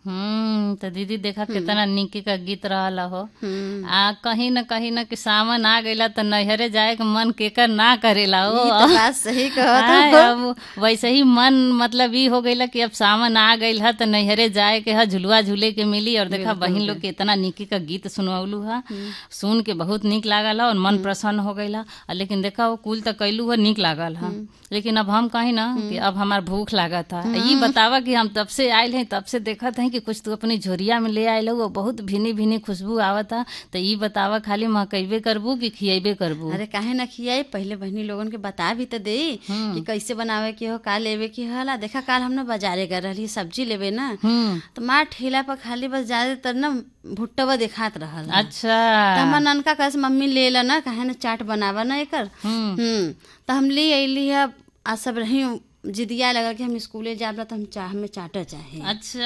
हम्म तो दीदी देखा कितना निकी का गीत रहल हो हम्म। आ कहीं न कहीं न कि सावन आ गइला तो नैहरे जाए के मन केकर ना करेला हो ई तो बात सही कहत आय, हो अब वैसे ही मन मतलब ई हो गइला कि अब सावन आ गइल है तो नैहरे जाए के है झुलुआ झूले के मिली और देखा बहिन लोग के इतना निकी का गीत सुनवलू है सुन के बहुत निक लागल है और मन प्रसन्न हो गइला आ लेकिन देखा वो कुल तो कैलू है निक लागल है लेकिन अब हम कहीं ना कि अब हमार भूख लागत है ये बतावा कि हम तब से आयल हैं तब से देखत हैं कि कुछ तू अपनी झोरिया में ले आयल हो बहुत भिनी भिनी खुशबू आवत है तो ये बतावा खाली महकैबे करबू कि खियेबे करबू अरे काहे ना खियाई पहले बहनी लोगन के बता भी तो दे कि कैसे बनावे के हो का लेवे के होला देखा काल हम ना बाजारे गए रही सब्जी लेवे ना हम्म तो माँ ठेला पर खाली बस ज्यादातर ना भुट्टवा दिखात रहल अच्छा तो हमार ननका कहे से, मम्मी ले ला ना काहे ना चाट बनावा ना एकर हम्म हम्म तो हम ले अली है आ सब रही जिदिया लगा कि हम स्कूले जाब ला तो हम चाह हमें चाटर चाहे अच्छा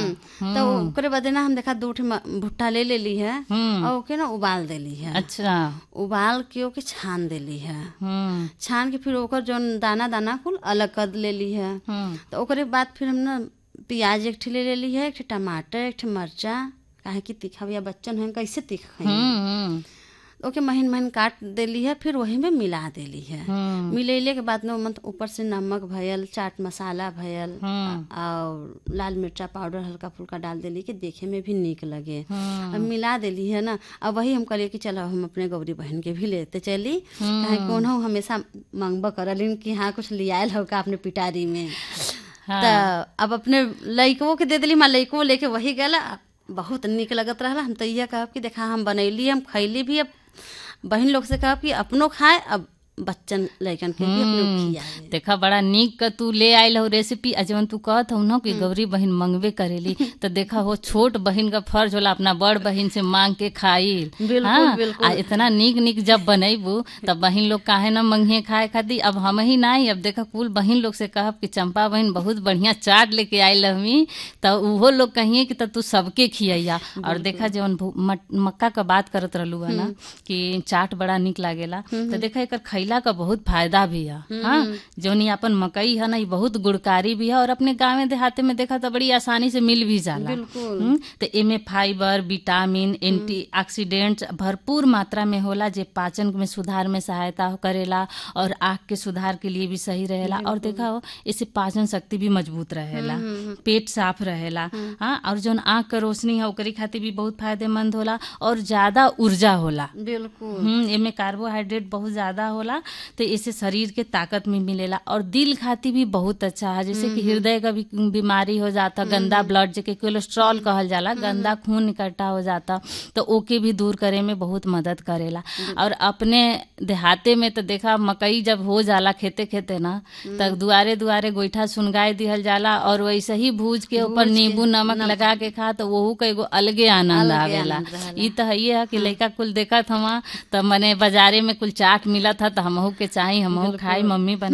तो ओकरे बदे ना हम देखा दो ठे म- भुट्टा ले लेली है हम्म और ओके ना उबाल देली है अच्छा उबाल के ओके छान देली है हम्म छान के फिर ओकर जौन दाना दाना कुल अलग कर लेली है हम्म तो ओकरे बाद फिर हम ना प्याज एक ठे ले लेली है एक ठे टमाटर एक ठे मरचा काहे कि तीखा भैया बच्चन हैं कैसे तीखा खाई हम्म ओके महीन महीन काट देली है फिर वही में मिला देली है हम्म मिलैले के बाद में मतलब ऊपर से नमक भयल चाट मसाला भयल हम्म और लाल मिर्चा पाउडर हल्का फुल्का डाल देली कि देखे में भी निक लगे हम्म अब मिला देली है ना अब वही हम कहलिए कि चलो हम अपने गौरी बहन के भी लेते चली काहे कौन हो हमेशा मंगबा करलिन कि हाँ कुछ लियाल हो का अपने पिटारी में हाँ। त अब अपने लइकवो के दे देली माँ लइकवो लेके वही गला बहुत निक लगत रहला हम तो यह कहब कि देखा हम बनैली हम खैली भी अब बहन लोग से कहब कि अपनो खाए अब बच्चन लइकन के भी अपने खियावे देखा बड़ा निक का तू ले आयल हो रेसिपी आ जवन तू कहत हो ना कि गौरी बहन मंगवे करेली तो देखा हो छोट बहन का फर्ज होला अपना बड़ बहन से मांग के खाई बिल्कुल, बिल्कुल। आ इतना निक निक जब बनैबू तब बहन लोग काहे ना मंगिए खाए खाती अब हम ही नहीं अब देखा कुल बहन लोग से कहब कि चंपा बहन बहुत बढ़िया चाट लेके आयल हमी तो उहो लोग कहिए कि तब तू सबके खियैया और देखा जवन भू- मट- मक्का का बात करत रहलू है ना कि चाट बड़ा निक लागेला तो देखा एकर खैला का बहुत फायदा भी है हाँ जौनी अपन मकई है ना ये बहुत गुणकारी भी है और अपने गाँव देहाते में देखा तो बड़ी आसानी से मिल भी जाला बिल्कुल हम्म, तो एमे फाइबर विटामिन एंटीऑक्सीडेंट्स भरपूर मात्रा में होला जे पाचन में सुधार में सहायता करेला और आँख के सुधार के लिए भी सही रहेला और देखा हो इससे पाचन शक्ति भी मजबूत रहेला पेट साफ रहेला हाँ और जौन आँख के रोशनी है ओकरी खातिर भी बहुत फायदेमंद होला और ज्यादा ऊर्जा होला बिल्कुल हम्म एमे कार्बोहाइड्रेट बहुत ज्यादा होला तो इससे शरीर के ताकत में मिलेला और दिल खातिर भी बहुत अच्छा है जैसे कि हृदय का भी बीमारी हो जाता गंदा ब्लड जेके कोलेस्ट्रॉल कहल जाला गंदा खून इकट्ठा हो जाता तो ओके भी दूर करे में बहुत मदद करेला और अपने देहाते में तो देखा मकई जब हो जाला खेते खेते ना तब दुआरे दुआरे गोईठा सुनगाए दिहल जाला और वैसे ही भूज के ऊपर नींबू नमक लगा के खा तो वहू का एगो अलगे आनंद आवेला ई तो है है कि लइका कुल देखत हवा त मने बाजारे में कुल चाट मिलत ह त हमहू के चाही हमहू खाई मम्मी बना